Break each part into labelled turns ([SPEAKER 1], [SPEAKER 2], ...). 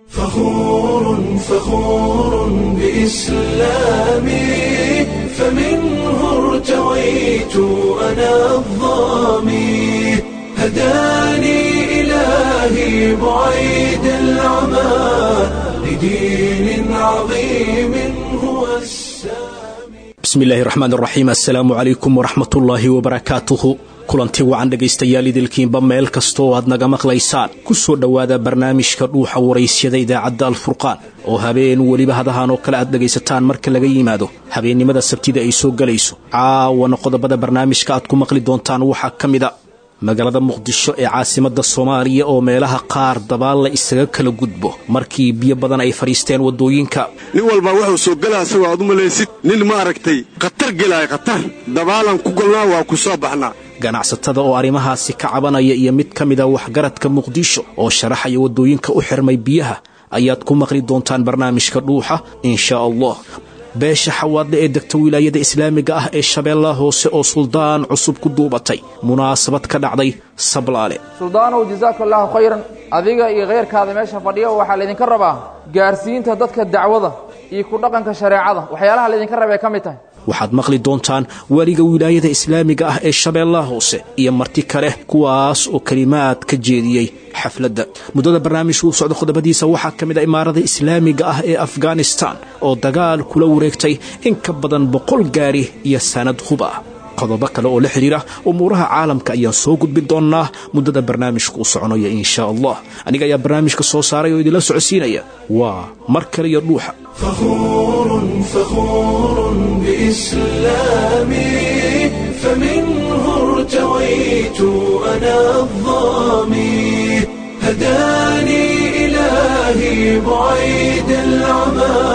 [SPEAKER 1] فخور فخور بإسلامي فمنه ارتويت أنا الظامي هداني إلهي بعيد العمى لدين عظيم هو السامي
[SPEAKER 2] bismi illaahi raxmaan raxiim assalaamu calaykum waraxmatullaahi wabarakaatuhu kulanti wacan dhegaystayaal idilkiinba meel kasta oo aad naga maqlaysaan ku soo dhowaada barnaamijka dhuuxa waraysyada idaacadda alfurqaan oo habeen weliba hadahan oo kale aad dhegaysataan marka laga yimaado habeennimada sabtida ay soo gelayso caawana qodobada barnaamijka aad ku maqli doontaan waxaa ka mida magaalada muqdisho ee caasimadda soomaaliya oo meelaha qaar dabaal la isaga kala gudbo markii biyo badan ay fadhiisteen waddooyinka
[SPEAKER 3] nin walbaa wuxuu soo gelaa isagoo aad u malaysid nin ma aragtay khatar gelaaya khatar dabaalan ku golnaa waa ku soo baxnaa
[SPEAKER 2] ganacsatada oo arrimahaasi ka cabanaya iyo mid ka mida waxgaradka muqdisho oo sharaxaya waddooyinka u xirmay biyaha ayaad ku maqli doontaan barnaamijka dhuuxa inshaa allah beesha xawaadle ee degta wilaayada islaamiga ah ee shabeellaha hoose oo suldaan cusub ku duubatay munaasabad ka dhacday sablaale
[SPEAKER 4] suldaanow jasaaka allaahu khayran adiga iyo khayrkaada meesha fadhiya waxaa laydinka rabaa gaarsiinta dadka dacwada iyo ku dhaqanka shareecada waxyaalaha laydinka rabay ka mid tahay
[SPEAKER 2] waxaad maqli doontaan weliga wilaayada islaamiga ah ee shabeellaha hoose iyo marti kale kuwaas oo kelimaad ka jeediyey xafladda muddada barnaamijku u socda qodobadiisa waxaa ka mid a imaarada islaamiga ah ee afghanistan oo dagaal kula wareegtay in ka badan boqol gaari iyo sanad hub ah qodobo kale oo la xidhiira umuuraha caalamka ayaan soo gudbin doonnaa muddada barnaamijku u soconaya inshaa allah aniga ayaa barnaamijka soo saaray oo idinla socodsiinaya waa mar kale iyo dhuuxa
[SPEAKER 1] فخور فخور بإسلامي فمنه ارتويت أنا الظامي هداني إلهي بعيد العمى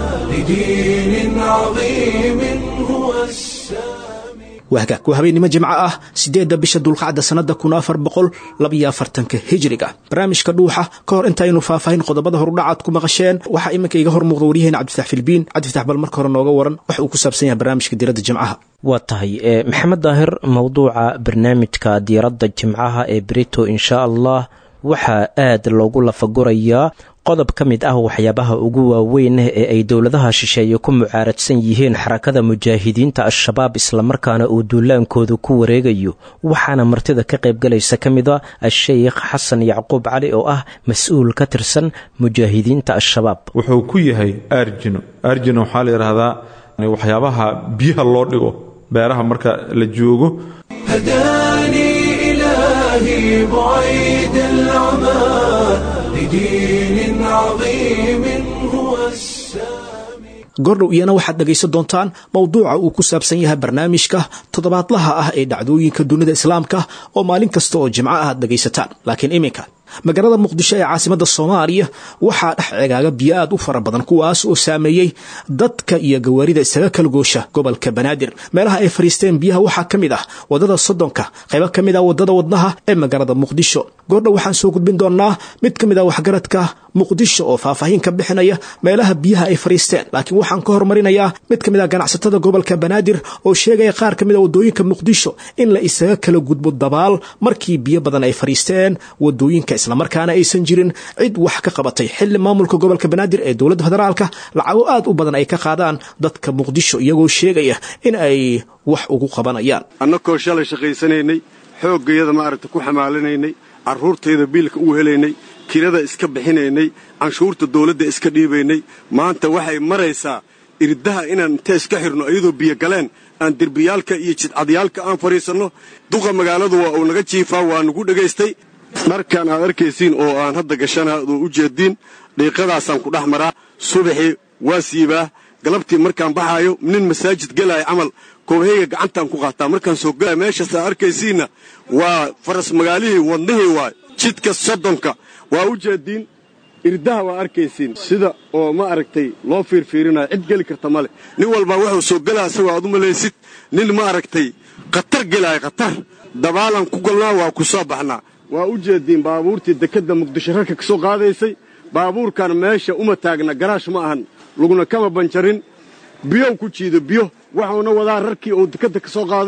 [SPEAKER 1] لدين عظيم هو السامي
[SPEAKER 2] wahgaag waa habeennimo jimco ah siddeedda bisha dulqacda sannadda kun afar boqol labiyo afartanka hijriga barnaamijka dhuuxa ka hor intaynu faahfaahin qodobada horudhacaad ku maqasheen waxaa iminka iga hor muuqda waryaheena cabdifatax filbiin cabdifatax bal marka hore nooga waran waxa uu ku saabsan yahay barnaamijka diiradda jimcaha
[SPEAKER 5] waa tahay maxamed daahir mowduuca barnaamijka diiradda jimcaha ee brito insha allah waxaa aad loogu lafagurayaa qodob ka mid ah waxyaabaha ugu waaweyn ee ay dowladaha shisheeye ku mucaaradsan yihiin xarakada mujaahidiinta al-shabaab islamarkaana uu duulaankooda ku wareegayo waxaana martida ka qaybgalaysa ka mid a a-sheykh xasan yacquub cali oo ah mas-uul ka tirsan mujaahidiinta al-shabaab
[SPEAKER 6] wuxuu ku yahay arjino arjino waxaa la yidhaahdaa waxyaabaha biyaha loo dhigo beeraha marka la joogo
[SPEAKER 1] هداني إلهي بعيد العمى لدين عظيم هو السامي
[SPEAKER 2] gordhow iyana waxaad dhegaysan doontaan mowduuca uu ku saabsan yahay barnaamijka toddobaadlaha ah ee dhacdooyinka dunida islaamka oo maalin kasta oo jimco ah aad dhegaysataan laakiin iminka magaalada muqdisho ee caasimadda soomaaliya waxaa dhex cegaaga biyo aad u fara badan kuwaas oo saameeyey dadka iyo gawaarida isaga kala goosha gobolka banaadir meelaha ay fadhiisteen biyaha waxaa ka mid ah waddada soddonka qaybo ka mid ah waddada wadnaha ee magaalada muqdisho goordhow waxaan soo gudbin doonnaa mid ka mid ah waxgaradka muqdisho oo faahfaahin ka bixinaya meelaha biyaha ay fadhiisteen laakiin waxaan ka hormarinayaa mid ka mid ah ganacsatada gobolka banaadir oo sheegaya qaar ka mid a waddooyinka muqdisho in la isaga kala gudbo dabaal markii biyo badan ay fadhiisteen waddooyinka islamarkaana aysan jirin cid wax ka qabatay xilli maamulka gobolka banaadir ee dowladda federaalka lacago aad u badan ay ka qaadaan dadka muqdisho iyagoo sheegaya in ay wax ugu qabanayaan
[SPEAKER 3] annakoo shalay shaqaysanaynay xooggayada maaragta ku xamaalinaynay carruurtayda biilka u helaynay kirada iska bixinaynay canshuurta dawladda iska dhiibaynay maanta waxay maraysaa irdaha inaan intee iska xirno iyadoo biyo galeen aan derbiyaalka iyo jidcadyaalka aan fadhiisanno duqa magaaladu waa uu naga jiifaa waa nagu dhegaystay dharkan aad arkaysiin oo aan hadda gashana oo u jeediin dhiiqadaasaan ku dhex maraa subaxii waa siibaa galabtii markaan baxaayo nin masaajid gelaya camal koobahayga gacantaan ku qaataa markaan soo gelaya meeshaas aad arkaysiinna waa faras magaalihii wadnihii waay jidka soddonka waa u jeediin irdaha waa arkaysiin sida oo ma aragtay loo fiirfiirinayo cid geli karta male nin walbaa wuxuu soo gelaa isagoo aad u malaysid nin ma aragtay khatar gelaaya khatar dabaalan ku golnaa waa ku soo baxnaa waa u jeediin baabuurtii dekedda muqdisho rarka ka soo qaadaysay baabuurkan meesha uma taagna garaash ma ahan laguna kama banjarin biyow ku jiido biyo waxuuna wadaa rarkii uu dekedda ka soo qaaday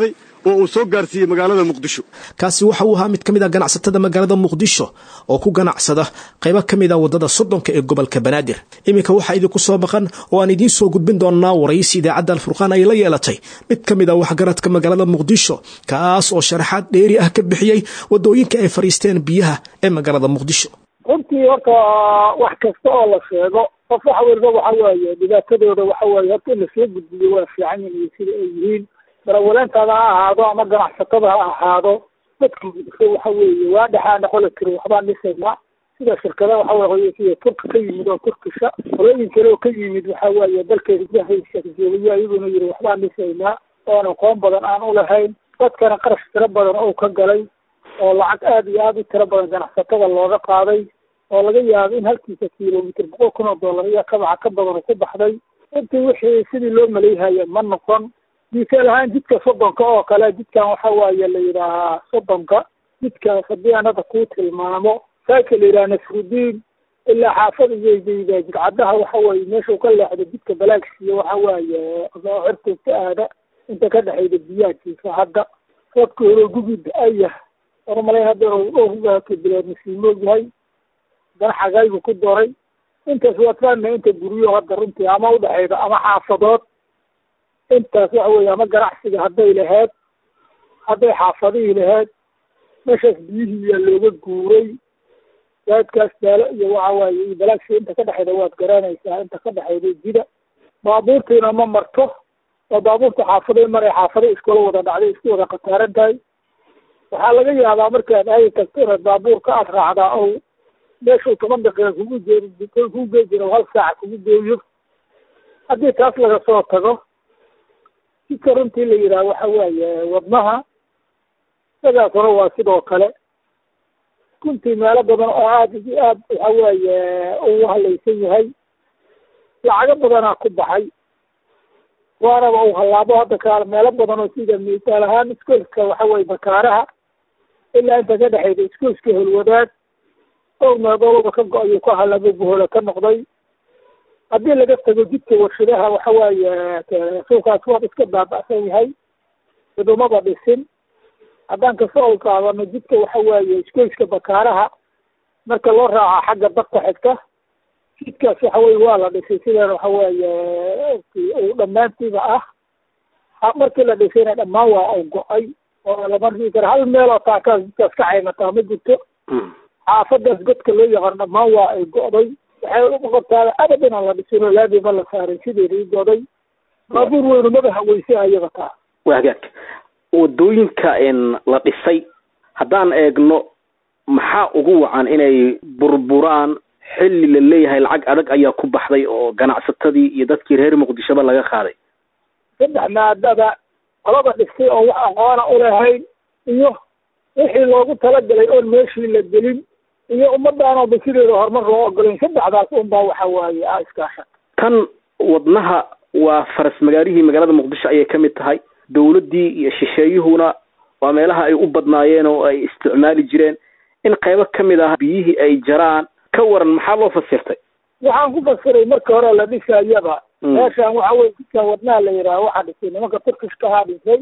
[SPEAKER 3] oo uu soo gaarsiiyey magaalada muqdisho
[SPEAKER 2] kaasi waxa uu ahaa mid ka mid ah ganacsatada magaalada muqdisho oo ku ganacsada qaybo ka mid ah waddada soddonka ee gobolka banaadir iminka waxaa idinku soo maqan oo aan idiin soo gudbin doonaa waraysi idaacadda alfurqaan ay la yeelatay mid ka mid ah waxgaradka magaalada muqdisho kaas oo sharaxaad dheeri ah ka bixiyey waddooyinka ay fadhiisteen biyaha ee magaalada muqdisho
[SPEAKER 7] runtii horta wax kasta oo la sheego qof waxa weliba waxa weeye dhibaatadooda waxa weeye horta in lasoo gudbiyo waa fiican yihin sida ay yihiin darawaleentaada ha ahaado ama ganacsatada ha ahaado dadka muqdisho waxa weeye waa dhexaana qola tiri waxbaan dhisaynaa sida shirkada waxa weye sida turka ka yimid oo turkisha qolooyin kale oo ka yimid waxa weeye dalkeeda gudahayshajeeliyo iyaguna yiri waxbaan dhisaynaa oon aqoon badan aan ulahayn dadkana qarash tiro badan oo ka galay oo lacag aada iyo aada u tiro badan ganacsatada looga qaaday oo laga yaabo in halkiisa kilomitr boqol kun oo dollar iyo kabaca ka badan ku baxday intii wixii sidii loo maleeyhaya ma noqon misaal ahaan jidka soddonka oo kale jidkan waxa waaye la yidhaahaa soddonka jidkaas haddii aan hadda kuu tilmaamo saaka la yidhaha nasrudiin ilaa xaafada iyoydayda jidcadaha waxa weeye meeshuu ka leexdo jidka balaagsiya waxa waaye cirtugta aada inta ka dhexayda biyahajiisa hadda dadka hore gubi da-ayah ormalay hadda dhowrka bilood masiimoog yahay dana xagaybu ku doray intaas waa faana inta guryo hadda runtii ama udhexayda ama xaafadood intaas waxa weye ama ganacsiga hadday lahayd hadday xaafadihii lahayd meeshaas biyihii yaa looga guuray daadkaas daalo iyo waxa waaye iyo balaagsi inta ka dhexayda waad garanaysaa inta ka dhexayda jida baabuurtiina ma marto oo baabuurta xaafaday maray xaafado iskula wada dhacday isku wada khataaran tahay waxaa laga yaabaa markaad aadi tagto inaad baabuurka aad raacdaa o meeshuu toban daqiiqa kugu jee kugu gee jiro hal saaca kugu geeyo haddii taas laga soo tago jidka runtii la yidhaha waxa weeye wadnaha sidaas hore waa sidoo kale runtii meelo badan oo aada iyo aad waxa weeye uu halaysan yahay lacago badanaa ku baxay waanaba uu hallaabo hadda kaale meelo badan oo sida misaal ahaan iskoolka waxa weye bakaaraha ilaa inta ka dhexayda iskoolska holwadaad dhowr meedoolba ka go-ayo ka halaabo buhola ka noqday haddii laga tago jidka warshadaha waxa waaye suukaas waad iska baaba'san yahay idumaba dhisin haddaan kasoo ol qaadano jidka waxa waaye iskoyska bakaaraha marka loo raaco xagga dadka xigta jidkaas waxa weye waa la dhisay sidaan waxa weeye uu dhammaantiiba ah markii la dhisayna dhammaan waa u go-ay oo lama dhigi karo hal meel oo taakaas jidkaas ka caymataa ma jirto xaafadaas godka loo yaqaan dhammaan waa ay go'day waxay uqabtaada abad inaan la dhisin oo laamiba la saaray sideeda i go'day baabuur weynu maba haweysa ayaga taa
[SPEAKER 8] waa hagaag wadooyinka la dhisay haddaan eegno maxaa ugu wacan inay burburaan xilli la leeyahay lacag adag ayaa ku baxday oo ganacsatadii iyo dadkii reer muqdishoba laga qaaday
[SPEAKER 7] saddex maadada qolada dhistay oo wax aqoona ulahayn iyo wixii loogu talagalay oon meeshii la gelin iyo ummadaanoba sideeda horumar loo ogolayn saddexdaas unbaa waxa waaye a iskaashan
[SPEAKER 8] tan wadnaha waa faras magaalihii magaalada muqdisho ayay ka mid tahay dawladdii iyo shisheeyuhuna waa meelaha ay u badnaayeen oo ay isticmaali jireen in qaybo ka mid ah biyihii ay jaraan ka waran maxaa loo fasirtay
[SPEAKER 7] waxaan ku fasiray marka hore la dhisayaba meeshaan waxa weye jidkan wadnaha la yidhaha waxaa dhisay nimanka turkishkahaa dhisay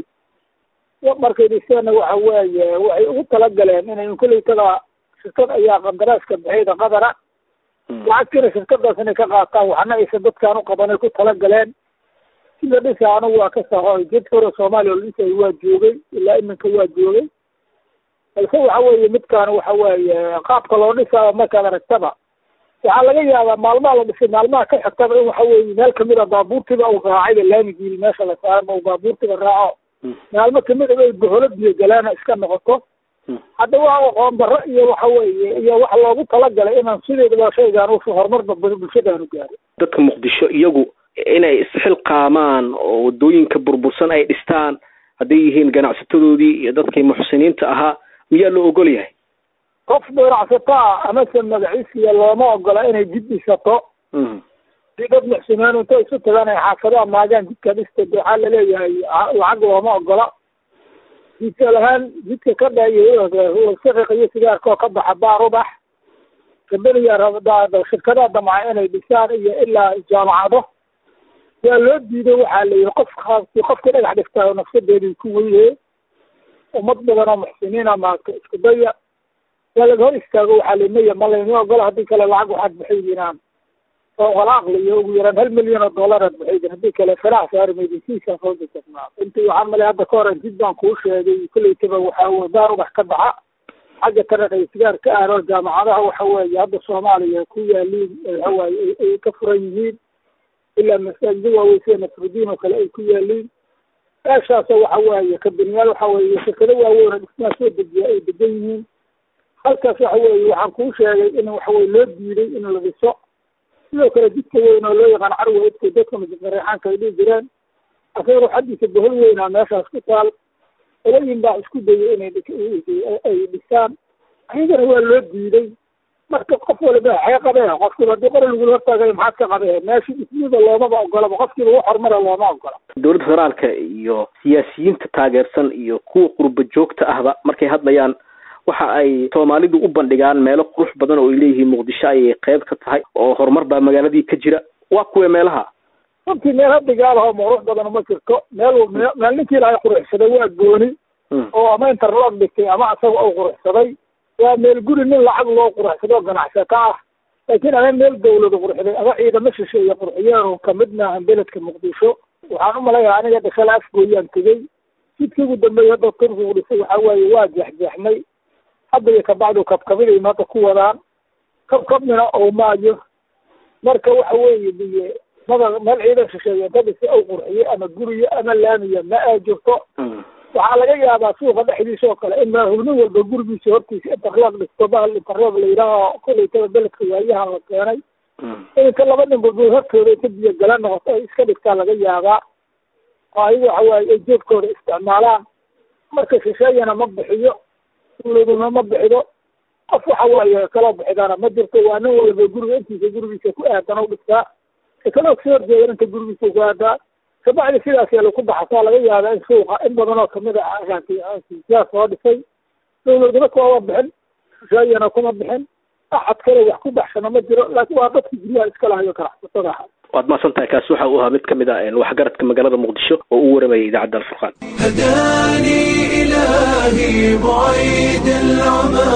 [SPEAKER 7] markay dhiseenna waxa weeye waxay ugu talagaleen inay koleytada shirkad ayaa qandaraaska bixiyda qadara lacagtiina shirkadaas inay ka qaataan waxna aysan dadkaan uqabanay ku talagaleen sida dhisa anigu waa ka sahoy jidka hore soomaaliya la dhisay waa joogay ilaa iminka waa joogay balse waxa weeye midkaan waxa weeye qaabka loo dhisaayo markaad aragtaba waxaa laga yaabaa maalmaha la dhisay maalmaha ka xigtaba in waxa weeye meel kamid a baabuurtiba uu raacayba laamigiili meesha la saaran uu baabuurtiba raaco maalmo kamid a ay boholo biyo galaana iska noqoto hadda waa aqoon darro iyo waxa weeye iyo wax loogu talagalay inaan sideedaba shaygaan u horumarba bulshadaanu gaaro
[SPEAKER 8] dadka muqdisho iyagu inay isxilqaamaan oo wadooyinka burbursan ay dhistaan hadday yihiin ganacsatadoodii iyo dadkii muxsiniinta ahaa miyaa loo ogol yahay
[SPEAKER 7] qof ganacsataa amase magaciisiya looma ogola inay jid dhisato si dad muxsiniin inta isu tagaan ay xaafadaha maagaan jidka dhista waxaa laleeyahay lacag looma ogola misaal ahaan jidka ka dhayo saqiq iyo sigaarka oo ka baxa baarubax gabadhiya shirkadaha damca inay dhisaan iyo ilaa jaamacado waa loo diiday waxaa la yihi qof qofkii dhagax dhigtaa nafsadeedii ku weyne ummad badan oo muxsiniina maarta isku daya waa laga hor istaago waxaa limaya ma layni ogola haddii kale lacag waxaad bixiydinaan oo wala aqliyo ugu yaraan hal milyan oo dollaraad bixiydin haddii kale farax saari maydin siisaa soo dejasnaa intii waxaa malay hadda ka hor jid baan kuu sheegay kolleytaba waxaa weye daar ubax ka baxa xagga taraqa isgaar ka aaro jaamacadaha waxa weeye hadda soomaaliya ku yaaliin waxawaaye ay ka furan yihiin ilaa masaajida waaweyn sida nasrudiin oo kale ay ku yaaliin meeshaasoo waxa weeye kabaniyaal waxa weeye shirkado waaweyn oo dhismaha soo dejiya ay degan yihiin halkaas waxa weeye waxaan kuu sheegay in waxaweye loo diiday in la dhiso sidoo kale jidka weyn oo loo yaqaan carwa idka dadka mareexaanka ay dhihi jireen asaga ruuxadiisa bohol weynaa meeshaas ku taal olayin baa isku dayay inay ay dhisaan ayagana waa loo diiday marka qof waliba xee qabee qofkiiba haddii qori lagula hortaagay maxaad ka qabee meesha dhismida loomaba ogolaba qofkiiba wax horumara looma ogola
[SPEAKER 8] dowladda federaalka iyo siyaasiyiinta taageersan iyo kuwa qurba joogta ahba markay hadlayaan waxa ay soomaalidu u bandhigaan meelo qurux badan oo ay leeyihiin muqdisho ayay qayb ka tahay oo horumar baa magaaladii ka jira waa kuwa meelaha
[SPEAKER 7] runtii meel hadigaalaho qurux badan uma jirto meel meel ninkii ilaahay quruxsaday waa gooni oo ama interlog dhigtay ama asaga oo quruxsaday waa meel guri nin lacag loo quruxsado ganacsata ah laakiin ama meel dawlada qurxday ama ciidamo shisheeye qurxiyeen kamid maahan beledka muqdisho waxaan umalayaa aniga dhashala afgooyaan tegey jidkii ugu dambeeyay hadda turkigu dhisay waxa waaye waa jeexjeexnay hadda iyo kabacdu kabkabiday hadda ku wadaan kabkabnina oo maayo marka waxa weeye biye mada meel ciidan shisheeye inta dhisa ou qurxiyo ama guriyo ama laamiya ma aa jirto waxaa laga yaabaa suuqa dhexdiisa oo kale in maahubnin walba gurigiisa hortiisa interlog dhisto bahal interlog la yidhaaho kolaytaba beledka waayahan la keenay ininka laba nin balbood hortooda inta biyo gala noqoto ay iska dhigtaa laga yaabaa oo ayaga waxa waaye ay jeedkooda isticmaalaan marka shisheeyana ma bixiyo dawladuna ma bixido qof waxa waaye kaloo bixidana ma jirto waa nin walba guriga intiisa gurigiisa ku aadan u dhigtaa kaloo kasoo horjeedan inta gurigiisa ku aadaa kabacdi sidaas yaa lagu baxasaa laga yaabaa in suuqa in badan oo kamid a siyaas soo dhisay dawladuna kuwama bixin shisheeyana kuma bixin axad kale wax ku baxsana ma jiro laakiin waa dadki guryaha iska lahayo ganacsatada aha
[SPEAKER 8] waad mahadsan tahay kaasi waxa uu ahaa mid kamid ah waxgaradka magaalada muqdisho oo u waramayay idaacadda alfurqaan
[SPEAKER 1] هداني إلهي بعيد العمى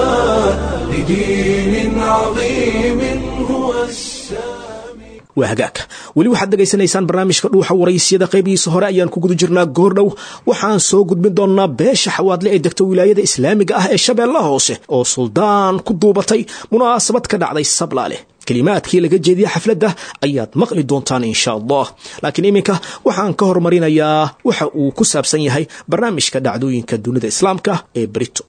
[SPEAKER 1] لدين عظيم هو السامي
[SPEAKER 2] waa hagaag weli waxaad dhegaysanaysaan barnaamijka dhuuxa waraysyada qaybihiisa hore ayaan ku guda jirnaa goordhow waxaan soo gudbin doonnaa beesha xawaadle ee degta wilaayada islaamiga ah ee shabeellaha hoose oo suldaan ku duubatay munaasabad ka dhacday sablaale kelimaadkii laga jeediya xafladda ayaad maqli doontaan insha allah laakiin iminka waxaan ka hormarinayaa waxa uu ku saabsan yahay barnaamijka dhacdooyinka dunida islaamka ee brito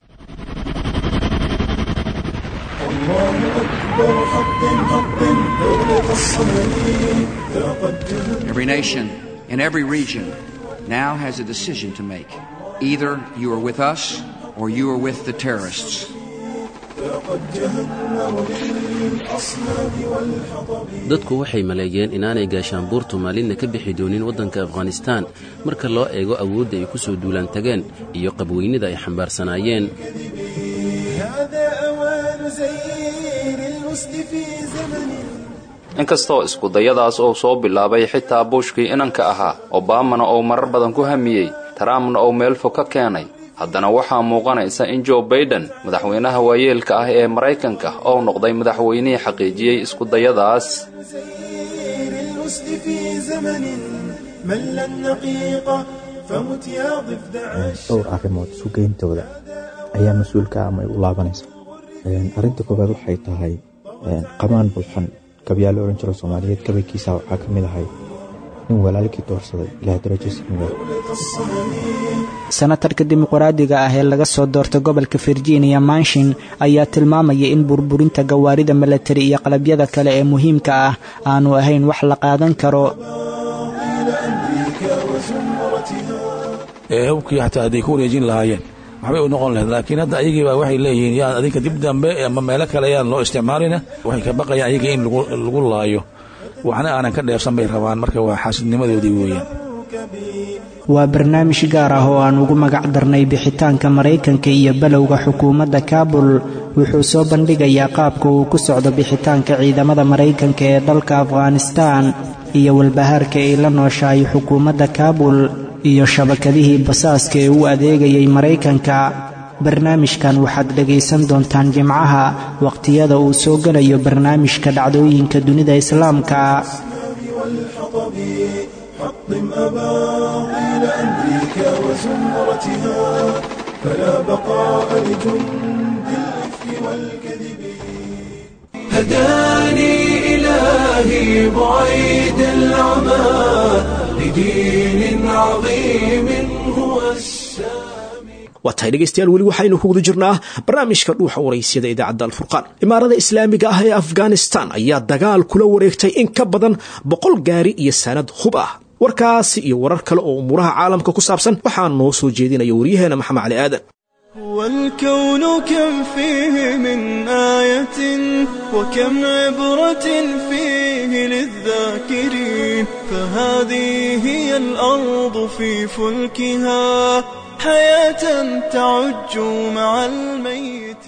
[SPEAKER 9] Every nation in every region now has a decision to make. Either you are with us or you are with the terrorists.
[SPEAKER 10] dadku waxay maleeyeen inaanay gaashaanbuurtu maalinna ka bixi doonin waddanka afghanistaan marka loo eego awoodda ay ku soo duulaan tageen iyo qabweynida ay xambaarsanaayeen
[SPEAKER 11] inkastoo iskudayadaas uu soo bilaabay xitaa bushkii inanka ahaa obamana uu marar badan ku hamiyey trumpna uu meel fog ka keenay haddana waxaa muuqanaysa in jo baiden madaxweynaha waayeelka ah ee maraykanka ou noqday madaxweynihii xaqiijiyey iskudayadaas
[SPEAKER 12] dhowr arrimood sugayntooda ayaa mas-uulka ama ay u laabanaysa arrinta koowaad waxay tahay qamaan bulxan gabyaalo odhan jiro soomaaliyeed gabaykiisa waxaa ka mid ahay nin walaalkii doorsaday ilaah darajo simiga
[SPEAKER 13] senatarka dimuqraadiga ah ee laga soo doortay gobolka virginia manshin ayaa tilmaamaya in burburinta gawaarida milatari iyo qalabyada kale ee muhiimka ah aanu ahayn wax la qaadan karo
[SPEAKER 14] hubkii xataa hadday ku wareejin lahaayeen waxbay u noqon lahayd laakiin hadda ayagiiba waxay leeyihiin yaan adinka dib dambe ama meelo kale yaan loo isticmaalina waxay ka baqayaan ayaga in lagu laayo waxna aanan ka dheefsan bay rabaan marka waa xaasidnimadoodii weeyaan
[SPEAKER 13] waa barnaamij gaar ah oo aan ugu magac darnay bixitaanka maraykanka iyo balowga xukuumadda kaabul wuxuu soo bandhigayaa qaabka uu ku socdo bixitaanka ciidamada maraykanka ee dalka afghanistaan iyo walbahaarka ay la nooshahay xukuumadda kaabul iyo shabakadihii basaaska ee u adeegayay maraykanka barnaamijkan waxaad dhegaysan doontaan jimcaha waqhtiyada uu soo gelayo barnaamijka dhacdooyinka dunida islaamka
[SPEAKER 1] حطم أباطيل أمريكا وزمرتها فلا بقاء لجند الإفك والكذب هداني إلهي بعيد العمى لدين عظيم هو السامي
[SPEAKER 2] waa tahay dhegaystayaal weli waxaynu ku guda jirnaa barnaamijka dhuuxa waraysyada idaacadda alfurqaan imaarada islaamiga ah ee afghanistan ayaa dagaal kula wareegtay in ka badan boqol gaari iyo sanad hub ah warkaasi iyo warar kale oo umuuraha caalamka ku saabsan waxaa noo soo jeedinaya waryaheena maxamed cali aadan
[SPEAKER 15] والكون كم فيه من آية وكم عبرة فيه للذاكرين فهذه هي الأرض في فلكها حياة تعج مع الميت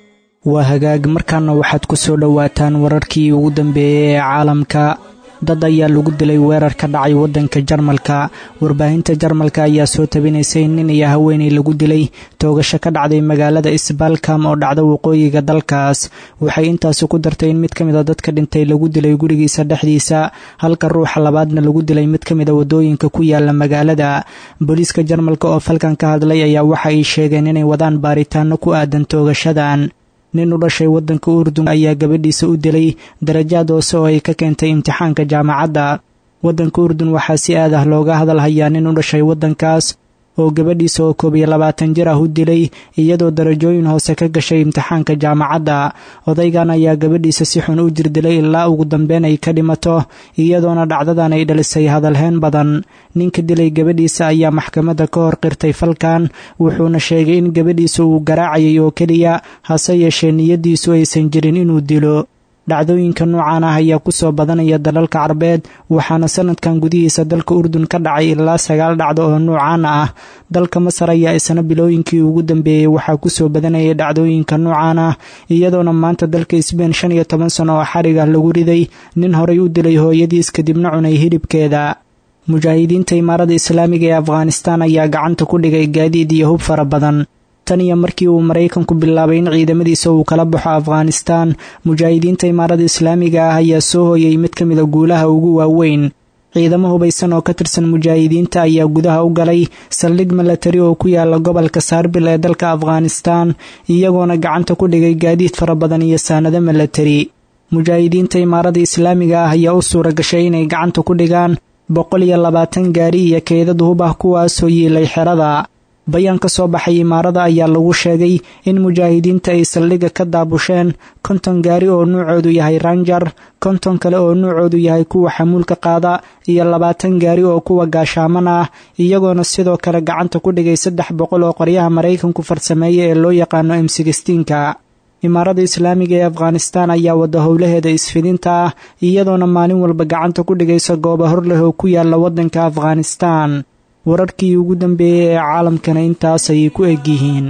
[SPEAKER 13] waa hagaag markaana waxaad ku soo dhowaataan wararkii ugu dambeeyey ee caalamka dad ayaa lagu dilay weerar ka dhacay waddanka jarmalka warbaahinta jarmalka ayaa soo tabinaysay nin iyo haweenay lagu dilay toogasho ka dhacday magaalada isbalkam oo dhacda waqooyiga dalkaas waxay intaasi ku dartay in mid ka mid a dadka dhintay lagu dilay gurigiisa dhexdiisa halka ruuxa labaadna lagu dilay mid ka mid a wadooyinka ku yaala magaalada booliiska jarmalka oo falkan ka hadlay ayaa waxa ay sheegeen inay wadaan baaritaano ku aadan toogashadan nin u dhashay waddanka urdun ayaa gabadhiisa u dilay darajaad hoose oo ay ka keentay imtixaanka jaamacadda waddanka urdun waxaa si aad ah looga hadal hayaa nin u dhashay waddankaas oo gabadhiisa oo koob iyo labaatan jir ah u dilay iyadoo darajooyin hoose ka gashay imtixaanka jaamacadda odaygan ayaa gabadhiisa si xun u jirdilay ilaa ugu dambeyn ay ka dhimato iyadoona dhacdadan ay dhalisay hadalheen badan ninka dilay gabadhiisa ayaa maxkamadda ka hor qirtay falkan wuxuuna sheegay in gabadhiisa uu garaacayay oo keliya hase yeeshee niyaddiisu aysan jirin inuu dilo dhacdooyinka noocan ah ayaa kusoo badanaya dalalka carbeed waxaana sanadkan gudihiisa dalka urdun ka dhacay ilaa sagaal dhacdo oo noocaan ah dalka masar ayaa isna bilooyinkii ugu dambeeyey waxaa kusoo badanayay dhacdooyinka noocan ah iyadoona maanta dalka sbein shan iyo toban sano oo xariga lagu riday nin horay u dilay hooyadiis kadibna cunay hilibkeeda mujaahidiinta imaarada islaamiga ee afghanistan ayaa gacanta ku dhigay gaadiid iyo hub fara badan tan iyo markii uu maraykanku bilaabay in ciidamadiisa uu kala baxo afghanistan mujaahidiinta imaarada islaamiga ah ayaa soo hooyay mid ka mida guulaha ugu waaweyn ciidamo hubaysan oo ka tirsan mujaahidiinta ayaa gudaha u galay saldhig milatari oo ku yaala gobolka saarbil ee dalka afghanistan iyagoona gacanta ku dhigay gaadiid fara badan iyo saanado milatari mujaahidiinta imaarada islaamiga ah ayaa u suura gashay inay gacanta ku dhigaan boqol iyo labaatan gaari iyo keydad hub ah kuwaasoo yiilay xerada bayaan ka soo baxay imaarada ayaa lagu sheegay in mujaahidiinta ay saldhigga ka daabusheen konton gaari oo nuucoodu yahay ranjar konton kale oo nuucoodu yahay kuwa xamuulka qaada iyo labaatan gaari oo kuwa gaashaaman ah iyagoona sidoo kale gacanta ku dhigay saddex boqol oo qoryaha maraykanku farsameeya ee loo yaqaano m sixteenka imaarada islaamiga ee afghanistan ayaa wada howlaheeda isfidinta ah iyadoona maalin walba gacanta ku dhigaysa gooba hor leh oo ku yaala waddanka afghanistan wararkii ugu dambeeyey ee caalamkana intaas ayay ku eg yihiin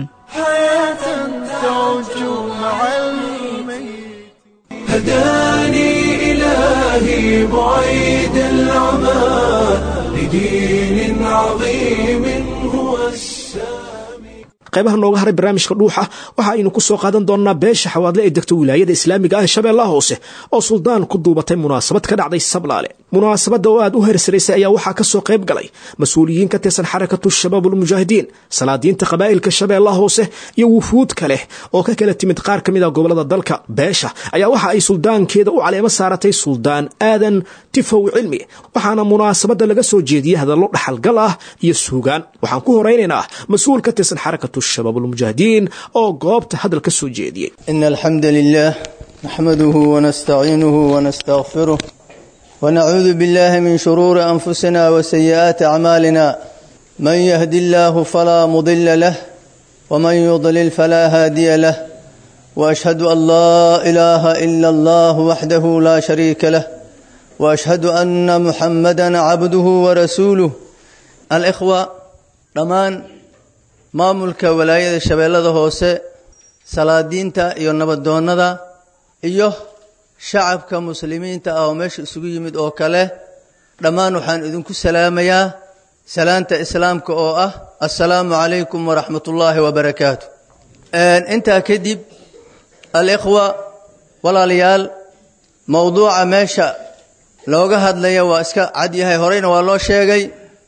[SPEAKER 1] هداني إلهي بعيد العمى لدين عظيم هو
[SPEAKER 2] qaybaha nooga haray barnaamijka dhuuxa waxa aynu ku soo qaadan doonnaa beesha xawaadle ee degta wilaayada islaamiga ah ee shabeellaha hoose oo suldaan ku duubatay munaasabad ka dhacday sablaale munaasabadda oo aad u hersaraysay ayaa waxaa ka soo qayb galay mas-uuliyiin ka tirsan xarakatu shabaab ulmujaahidiin salaadiinta qabaa'ilka shabeellaha hoose iyo wufuud kaleh oo ka kala timid qaar ka mid a gobollada dalka beesha ayaa waxa ay suldaankeeda u caleemo saaratay suldaan aadan tifow cilmi waxaana munaasabadda laga soo jeediyey hadallo dhaxalgal ah iyo suugaan waxaan ku horaynaynaa mas-uul ka tirsan xarakatu shabaab ulmujaahidiin oo goobta hadal ka soo jeediyey
[SPEAKER 16] إن الحمد لله نحمده ونستعينه ونستغفره ونعوذ بالله من شرور أنفسنا وسيئات أعمالنا من يهد الله فلا مضل له ومن يضلل فلا هادي له وأشهد أن لا إله إلا الله وحده لا شريك له وأشهد أن محمدا عبده ورسوله الإخوة ضمان maamulka walaayada shabeellada hoose salaadiinta iyo nabadoonnada iyo shacabka muslimiinta ah oo meesha isugu yimid oo kale dhammaan waxaan idinku salaamayaa salaanta islaamka oo ah assalaamu calaykum waraxmat ullaahi wabarakaatu intaa kadib alikhwa walaalayaal mowduuca meesha looga hadlaya waa iska cad yahay horeyna waa loo sheegay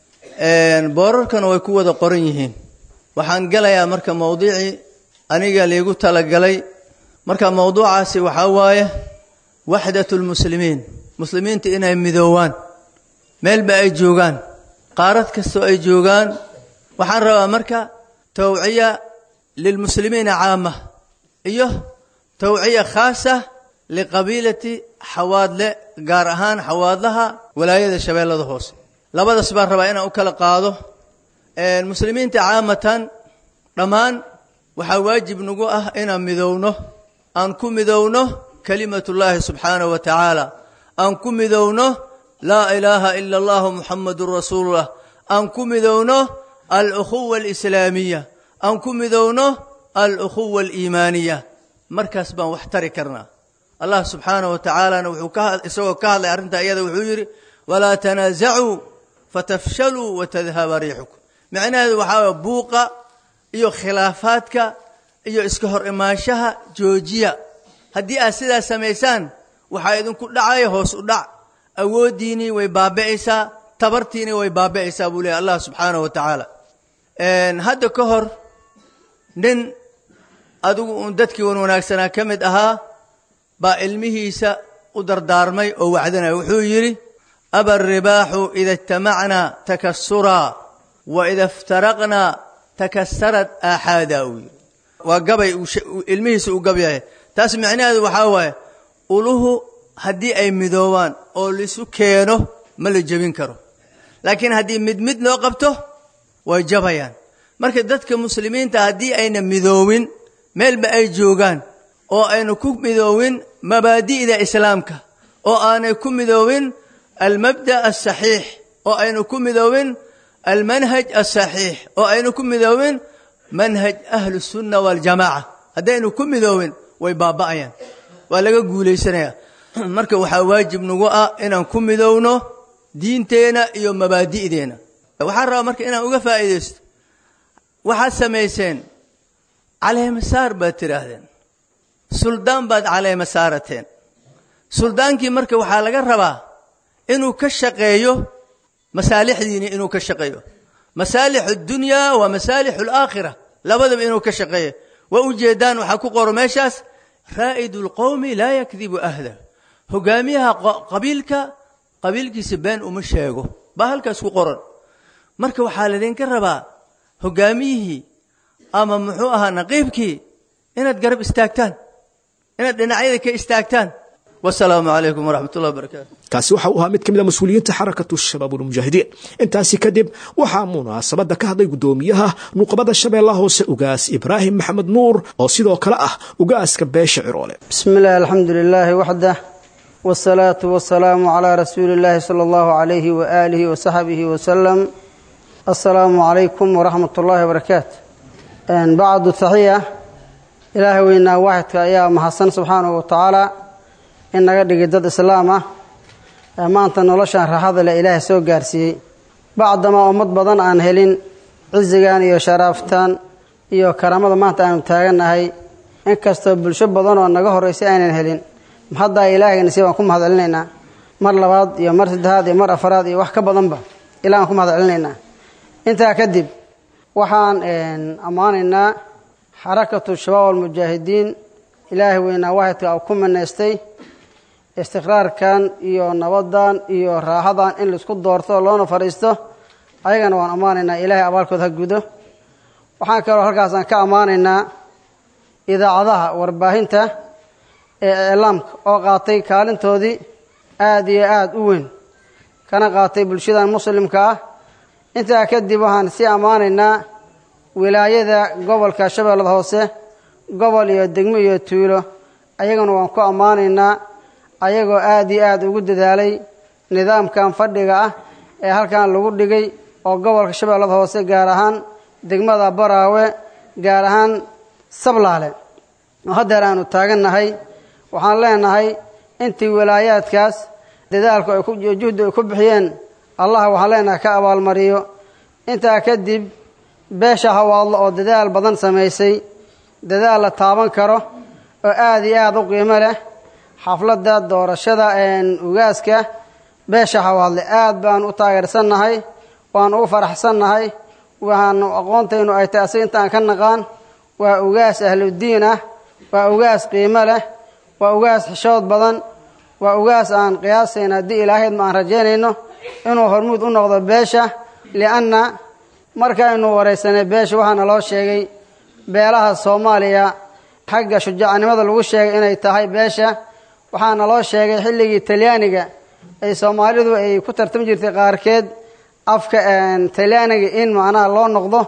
[SPEAKER 16] boorarkana way ku wada qoran yihiin waxaan gelayaa marka mowduucii aniga liigu talagalay marka mowduucaasi waxaa waaye waxdat lmuslimiin muslimiinta inay midoowaan meelba ay joogaan qaarad kastoo ay joogaan waxaan rabaa marka tawciya lilmuslimiina caama iyo tawciya khaasa liqabiilati xawaadle gaar ahaan xawaadlaha walaayada shabeellada hoose labadaas baan rabaa inaan u kala qaado muslimiinta caamatan dhammaan waxaa waajib nagu ah inaan midowno aan ku midowno kalimatullaahi subxaanahu wa tacaala aan ku midowno laa ilaaha ila allahu muxamadun rasuulullah aan ku midowno alukhuwa alislaamiya aan ku midowno alukhuwa aliimaaniya markaas baan wax tari karnaa allah subxaanahu wa tacaalana wuxuu isagoo ka hadlay arrintaa iyada wuxuu yidhi walaa tanaasacuu fatafshaluu watadhaba riixukum micnaheedu waxaa waye buuqa iyo khilaafaadka iyo iska hor imaanshaha joojiya haddii aad sidaas samaysaan waxaa idinku dhacaya hoos u dhac awooddiinii way baabi'aysaa tabartiinii way baabi'aysaa buu leehay allah subxaanahu wa tacaala hadda ka hor nin adigu uun dadkii wan wanaagsanaa ka mid ahaa baa ilmihiisa u dardaarmay oo wacdanaya wuxuu yidhi aba aribaaxu ida ijtamacnaa takasuraa wa ida iftaraqnaa takasarad aaxaadaa uu yidhi waa gabay ilmihiisa uu gabyaya taas micnaheedu waxaa waaye uluhu haddii ay midoobaan oo laisu keeno ma la jebin karo laakiin haddii mid mid loo qabto way jabayaan marka dadka muslimiinta haddii ayna midoowin meelba ay joogaan oo aynu ku midoowin mabaadi'da islaamka oo aanay ku midoowin almabda' asaxiix oo aynu ku midoowin almanhaj asaxiix oo aynu ku midoowin manhaj ahlu sunna waljamaaca haddaynu ku midoowin way baaba'ayaan waa laga guulaysanayaa marka waxaa waajib nagu ah inaan ku midowno diinteenna iyo mabaadi'deenna waxaan rabaa marka inaan uga faa'iidaysto waxaad samayseen caleemasaar baad tidhaahdeen suldaan baad caleema saarateen suldaankii marka waxaa laga rabaa inuu ka shaqeeyo masaalixdiini inuu ka shaqeeyo masaalix addunyaa waa masaalix alaakhira labadaba inuu ka shaqeeyo waa ujeeddaan waxaa ku qoro meeshaas raa'idu lqowmi laa yakdibu ahda hogaamiyaha qabiilka qabiilkiisa been uma sheego baa halkaas ku qoran marka waxaa laydinka rabaa hogaamiyihii ama muxuu ahaa naqiibkii inaad garab istaagtaan inaad dhinacyada ka istaagtaan wasalaamu calaykum waraxmat ullahi wabarakaatu
[SPEAKER 2] kaasi waxa uu ahaa mid ka mid a mas-uuliyiinta xarakatu shabaab ulmujaahidiin intaasi kadib waxaa munaasabadda ka hadlay guddoomiyaha nuqbada shabeellaha hoose ugaas ibraahim maxamed nuur oo sidoo kale ah ugaaska beesha ciroole
[SPEAKER 17] بسم الله الحمد لله وحده والصلاة والسلام على رسول الله صلى الله عليه وآله وصحبه وسلم السلام عليكم ورحمة الله وبركاته أن بعد التحية إلهي وإنا واحد يا محسن سبحانه وتعالى إن قد قدد إسلامه ما أنت نولشان رحض إلهي سوى قارسي بعدما أمد بدن عن هلين عزقان إيو شرافتان إيو كرامة ما أنت أنا تاغنهي inkastoo bulsho badan oo naga horraysay aynan helin haddaa ilaahayna si waan ku mahadcelinaynaa mar labaad iyo mar saddexaad iyo mar afaraad iyo wax ka badanba ilah aan ku mahadcelinaynaa intaa kadib waxaan ammaanaynaa xarakatu shabaab almujaahidiin ilaahay weynaa waxidka uu ku minaystay istiqraarkan iyo nabaddan iyo raaxadan in laisku doorto loona fadhiisto ayagana waan ammaanaynaa ilaahay abaalkood ha gudo waxaan kaloo halkaasaan ka ammaanaynaa idaacadaha warbaahinta ee iclaamka oo qaatay kaalintoodii aada iyo aada u weyn kana qaatay bulshadan muslimka ah intaa kadib waxaan sii ammaanaynaa wilaayada gobolka shabeellada hoose gobol iyo degmo iyo tuulo ayagana waan ku ammaanaynaa ayagoo aada iyo aada ugu dadaalay nidaamkan fadhiga ah ee halkan lagu dhigay oo gobolka shabeellada hoose gaar ahaan degmada baraawe gaar ahaan sablaale oo haddeer aanu taagannahay waxaan leenahay intii wilaayaadkaas dadaalku ay juhdi ay ku bixiyeen allah waxaan leenahay ka abaalmariyo intaa kadib beesha hawaadlo oo dadaal badan samaysay dadaal la taaban karo oo aada iyo aada u qiimo leh xafladda doorashada ugaaska beesha hawaadle aada baan u taageersannahay waan ugu faraxsannahay waxaanu aqoontaynu ay tahay asiga intaan ka naqaan waa ugaas ahludiin ah waa ugaas qiimo leh waa ugaas xishood badan waa ugaas aan qiyaasayn haddii ilaahayd ma aan rajaynayno inuu hormuud u noqdo beesha lianna markaynu waraysanay beesha waxaana loo sheegay beelaha soomaaliya xagga shujaacanimada lagu sheegay inay tahay beesha waxaana loo sheegay xilligii talyaaniga ay soomaalidu ay ku tartami jirtay qaarkeed afka talyaaniga in macnaha loo noqdo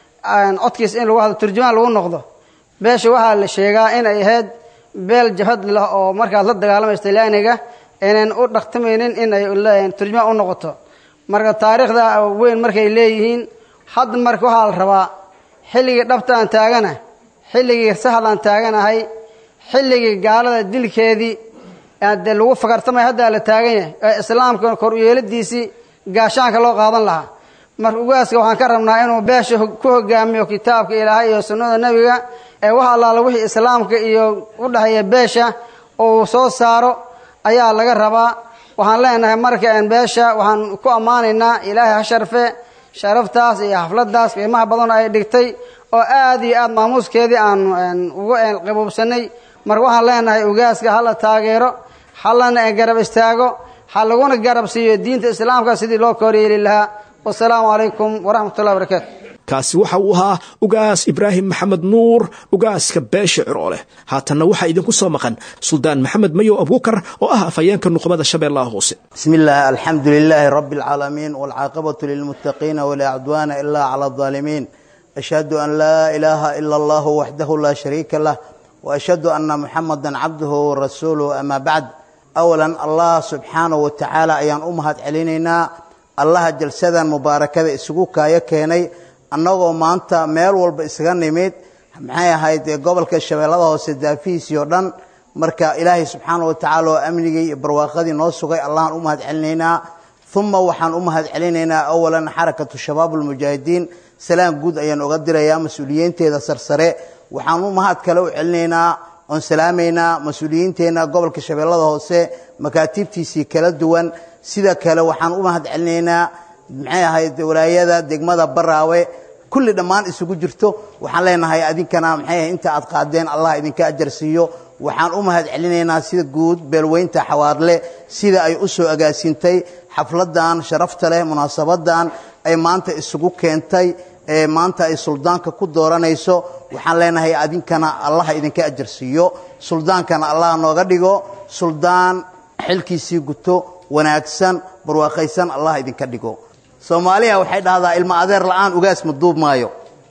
[SPEAKER 17] codkiis in lagu hadlo turjumaan lagu noqdo beesha waxaa la sheegaa in ay ahayd beel jabhad leh oo markaas la dagaalamaysa talyaaniga aynan u dhaqtamaynin in ay turjumaan u noqoto marka taariikhda weyn markay leeyihiin hadda marka waxaa la rabaa xilligii dhabta aan taagana xilligii sahad aan taaganahay xilligii gaalada dilkeedii dee lagu fakartamay haddaa la taagan yahay ee islaamka kor uyeeladiisii gaashaanka loo qaadan lahaa marka ugaaska waxaan ka rabnaa inuu beesha ku hogaamiyo kitaabka ilaahay iyo sunnada nebiga ee wax allaala wixii islaamka iyo u dhexeeya beesha uu soo saaro ayaa laga rabaa waxaan leenahay marka beesha waxaan ku ammaanaynaa ilaahay ha sharfe sharaftaas iyo xafladaas qiimaha badan ay dhigtay oo aada iyo aada maamuuskeedii aanu uga qaboobsanay marka waxaan leenahay ugaaska hala taageero halana garab istaago ha laguna garab siiyo diinta islaamka sidii loo koryeeli lahaa wasalaamu calaykum waraxmatullahi barakaatu
[SPEAKER 2] kaasi waxa uu ahaa ugaas ibraahim maxamed nuur ugaaska beesha cirooleh haatanna waxaa idinku soo maqan suldaan maxamed mayow abuukar oo ah afhayeenka nuqbada shabeellaha hoose
[SPEAKER 18] بسم الله الحمد لله رب العالمين والعاقبة للمتقين ولا عدوان إلا على الظالمين أشهد أن لا إله إلا الله وحده لا شريك له وأشهد أن محمدا عبده ورسوله أما بعد أولا الله سبحانه وتعالى أيان أمهات علينا الله جلسدا مباركة إسقوكا يكيني annagoo maanta meel walba isaga nimid maxay ahayd gobolka shabeellada hoose daafihiisii oo dhan marka ilaahay subxaana wa tacaala oo amnigii iyo barwaaqadii noo sugay allahan u mahad celinaynaa uma waxaan u mahad celinaynaa awalan xarakatu shabaab ulmujaahidiin salaan guud ayaan oga dirayaa mas-uuliyiinteeda sarsare waxaan u mahad kale u celinaynaa oon salaamaynaa mas-uuliyiinteenna gobolka shabeellada hoose makaatiibtiisii kala duwan sida kale waxaan u mahad celinaynaa maxay ahayd walaayada degmada baraawe kulli dhammaan isugu jirto waxaan leenahay adinkana maxay ahayd inta aad qaadeen allah idinka ajar siiyo waxaan u mahad celinaynaa sida guud beelweynta xawaarle sida ay u soo agaasintay xafladan sharafta leh munaasabadan ay maanta isugu keentay ee maanta ay suldaanka ku dooranayso waxaan leenahay adinkana allah idinka ajar siiyo suldaankana allah nooga dhigo suldaan xilkiisii guto wanaagsan barwaaqaysan allah idinka dhigo soomaaliya waxay dhahdaa ilmo adeer la'aan ugaas ma duub maayo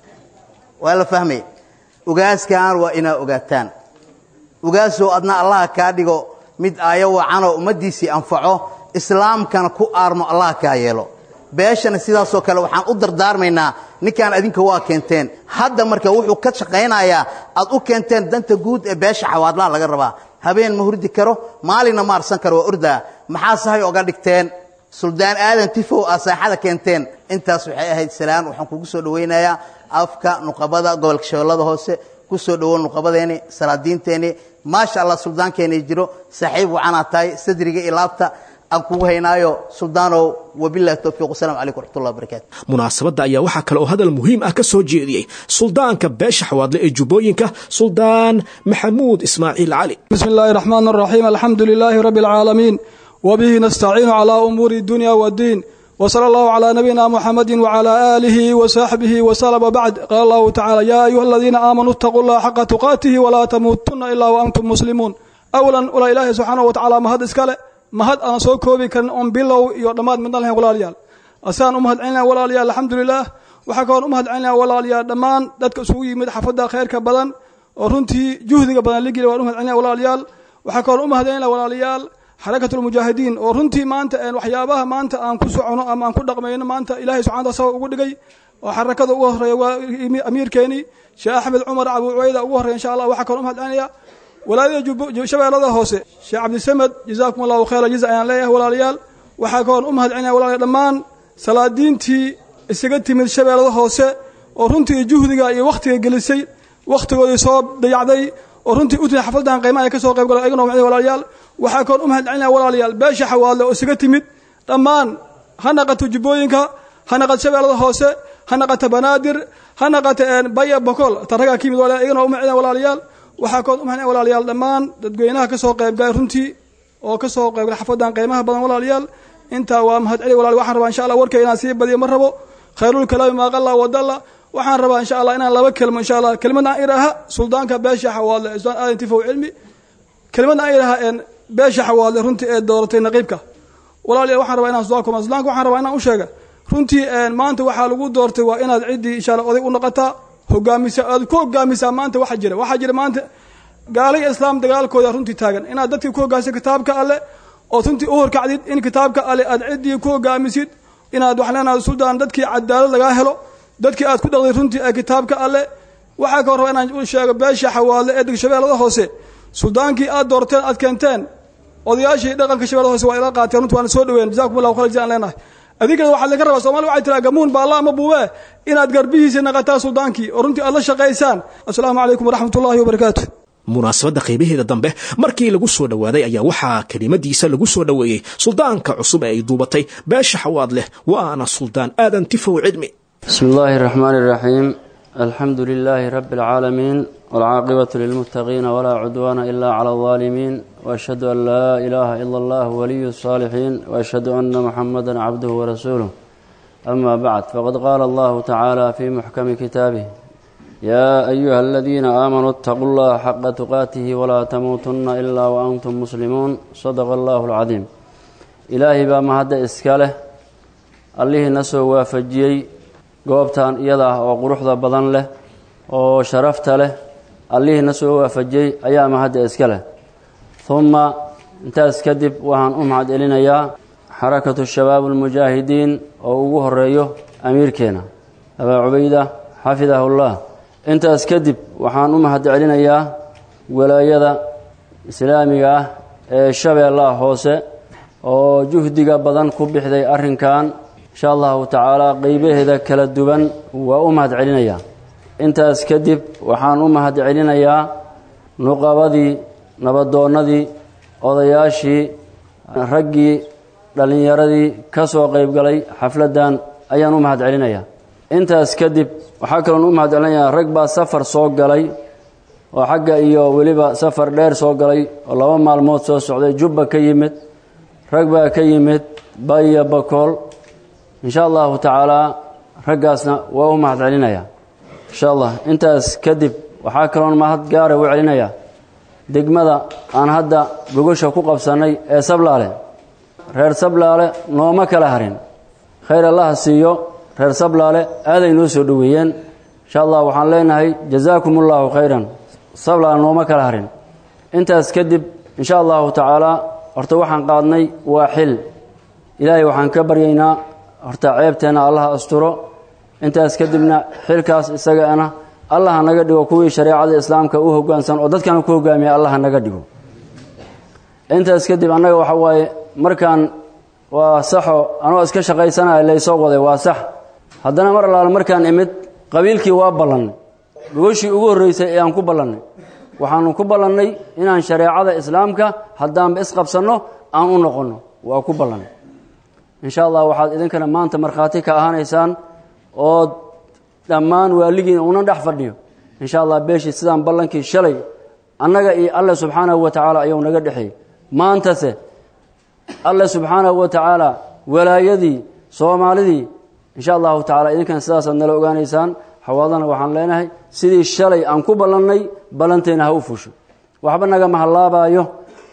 [SPEAKER 18] waa la fahmay ugaaskan waa inaa ogaataan ugaasoo adna allaha kaa dhigo mid aayo wacanoo ummaddiisii anfaco islaamkana ku aarmo allah kaa yeelo beeshana sidaasoo kale waxaan u dardaarmaynaa ninkaan adinka waa keenteen hadda marka wuxuu ka shaqaynayaa aad u keenteen danta guud ee beesha xawaadlaha laga rabaa habeen ma hurdi karo maalinna ma arsan karo waa ordaa maxaa sahay oga dhigteen suldaan aadan tifow aa saaxada keenteen intaas waxay ahayd salaan waxaan kugu soo dhawaynayaa afka nuqabada gobolka shabeellada hoose ku soo dhowo nuqabadeeni salaadiinteeni maasha allah suldaankeenii jiro saaxiib wacanaa tahay sadriga iyo laabta aan kugu haynaayo suldaanow wabillahi towfiiq wasalaamu calaykum waraxmatullahi wabarakaatu
[SPEAKER 2] munaasabadda ayaa waxaa kale oo hadal muhiim ah ka soo jeediyey suldaanka beesha xawaadle ee jubbooyinka suldaan maxamuud ismaaciil cali
[SPEAKER 19] بسم الله الرحمن الرحيم الحمد لله رب العالمين وبه نستعين على أمور الدنيا والدين وصلى الله على نبينا محمد وعلى آله وصحبه وسلم وبعد قال الله تعالى يا أيها الذين آمنوا اتقوا الله حق تقاته ولا تموتن إلا وأنتم مسلمون أولا ولا إله سبحانه وتعالى مهد إسكاله مهد أنا سو كوبي كان أم بلو يودماد من الله ولا ليال أسان أمهد عنا ولا ليال الحمد لله وحكون أمهد عنا ولا ليال دمان دتك سوي مد حفظة خير كبدن ورنتي جهد بدن لقي وأمهد عنا ولا ليال وحكون أمهد عنا ولا ليال xarakatulmujaahidiin oo runtii maanta waxyaabaha maanta aan ku socono ama aan ku dhaqmayno maanta ilaahay subxana taala sabab ugu dhigay oo xarakada ugu horeeya waa amiirkeenii sheekh axmed cumar abu cubayda ugu horreya insha allah waxaa kaloo umahad celinaya walaayada shabeellada hoose sheekh cabdisamed jazaakum allahu khayra jaza ayaan leeyahay walaalayaal waxaa kaloo u mahad celinaya walaalayaal dhammaan salaadiintii isaga timid shabeellada hoose oo runtii juhdiga iyo wakhtiga gelisay wakhtigoodii soo dayacday oo runtii u timid xafladan qiimaha ay ka soo qayb galeen ayagana umacday walaalayaal waxaa koon u mahad celinaya walaalayaal beesha xawaadle oo isaga timid dhammaan ha naqato jubbooyinka ha naqato shabeellada hoose ha naqato banaadir ha naqato baya bokol taragaa ka yimid walaalayaal iyagana u mahad walaalayaal waxaa koon u mahad walaalayaal dhammaan dadweynaha ka soo qayb galay runtii oo ka soo qayb galay xafladan qiimaha badan walaalayaal intaa waa mahad celi walaal waxaan rabaa insha allah warkay inaan sii badiyo ma rabo khayrul kalaami maa qalla wadalla waxaan rabaa insha allah inaan laba kelmo insha allah kelmadna aan idhaaha suldaanka beesha xawaadle sultaan aadan tifow cilmi kelmadna aan idhaaha beesha xawaadle runtii ee dooratay naqiibka walaalayaal waxaan rabaa inaan suldaanka kuma suldaanka waxaan rabaa inaan u sheega runtii maanta waxaa lagu doortay waa inaad ciddii insha allah oday u noqotaa hogaamisa aad ku hogaamisaa maanta waxa jira waxaa jira maanta gaalay islaam dagaalkooda runtii taagan inaad dadkii ku hogaamisa kitaabka alle ood runtii u horkacdid in kitaabka alle aad ciddii ku hogaamisid inaad wax leenahay suldaan dadkii cadaalad lagaa helo dadkii aad ku dhaqday runtii ee kitaabka alle waxaa ka raba inaan u sheego beesha xawaadle ee shabeellada hoose suldaankii aad doorteen aad keenteen odayaashii dhaqanka shabeellada hoose waa ila qaateen runtii waana soo dhaween jazakum allahu khayr jazaan leenahay adinkana waxaad laga rabaa soomali waxay tiraa gamuun baalla ama buubee inaad garbihiisa naqataa suldaankii oo runtii aad la shaqaysaan assalaamu calaykum waraxmat ullahi wabarakaatu
[SPEAKER 2] munaasabadda qiimaheeda dambe markii lagu soo dhowaaday ayaa waxaa kelimadiisa lagu soo dhoweeyey suldaanka cusub ee ay duubatay beesha xawaad leh waana suldaan aadan tifow cidmi
[SPEAKER 20] بسم الله الرحمن الرحيم الحمد لله رب العالمين والعاقبة للمتقين ولا عدوان إلا على الظالمين وأشهد أن لا إله إلا الله ولي الصالحين وأشهد أن محمدا عبده ورسوله أما بعد فقد قال الله تعالى في محكم كتابه يا أيها الذين آمنوا اتقوا الله حق تقاته ولا تموتن إلا وأنتم مسلمون صدق الله العظيم إلهي بما هذا إسكاله الله نسو وافجيي goobtan iyada ah oo quruxda badan leh oo sharafta leh allihiina soo waafajiyey ayaa mahadda iska leh humma intaas kadib waxaan u mahad celinayaa xarakatu shabaab almujaahidiin oo ugu horeeyo amiirkeena abaa cubayda xafidahullah intaas kadib waxaan u mahad celinayaa walaayada islaamiga ah ee shabeellaha hoose oo juhdiga badan ku bixday arrinkan insha allahu tacaala qeybaheeda kala duwan waa u mahad celinayaa intaas kadib waxaan u mahad celinayaa nuqabadii nabadoonnadii odayaashii raggii dhallinyaradii ka soo qeybgalay xafladdan ayaan u mahad celinayaa intaas kadib waxaa kaloon u mahad celinayaa rag baa safar soo galay oo xagga iyo weliba safar dheer soo galay oo laba maalmood soo socday jubba ka yimid rag baa ka yimid baya bakool insha allahu tacaalaa raggaasna waa u mahad celinayaa insha allah intaas kadib waxaa kaloon mahad gaara u celinayaa degmada aan hadda gogosha ku qabsannay ee sablaale reer sablaale nooma kala harin khayr allaha siiyo reer sablaale aaday noo soo dhoweeyeen insha allah waxaan leenahay jazaakum ullahu khayran sablaale nooma kala harin intaas kadib insha allahu tacaalaa horta waxaan qaadnay waa xil ilaahay waxaan ka baryaynaa horta ceebteenna allaha asturo intaas kadibna xilkaas isagaana allaha naga dhigo kuwii shareecada islaamka u hogaansan oo dadkana ku hogaamiya allaha naga dhigo intaas kadib annaga waxa waaye markaan waa saxo anoo iska shaqaysanaya laysoo waday waa sax haddana mar allaale markaan imid qabiilkii waa ballannay gogoshii ugu horreysay ee aan ku ballannay waxaanu ku ballannay inaan shareecada islaamka haddaanba isqabsanno aan u noqonno waa ku ballannay insha allah waxaad idinkana maanta markhaati ka ahaanaysaan oo dhammaan waaligiina una dhex fadhiyo insha allah beeshii sidaan ballankii shalay annaga iyo alle subxaanahu wa tacaala ayuu naga dhexeeyey maantase alle subxaanahu wa tacaala walaayadii soomaalidii insha allahu tacala idinkana sidaasaad nala ogaanaysaan xawaadana waxaan leenahay sidii shalay aan ku ballannay ballantayna ha u fusho waxba nagama hallaabaayo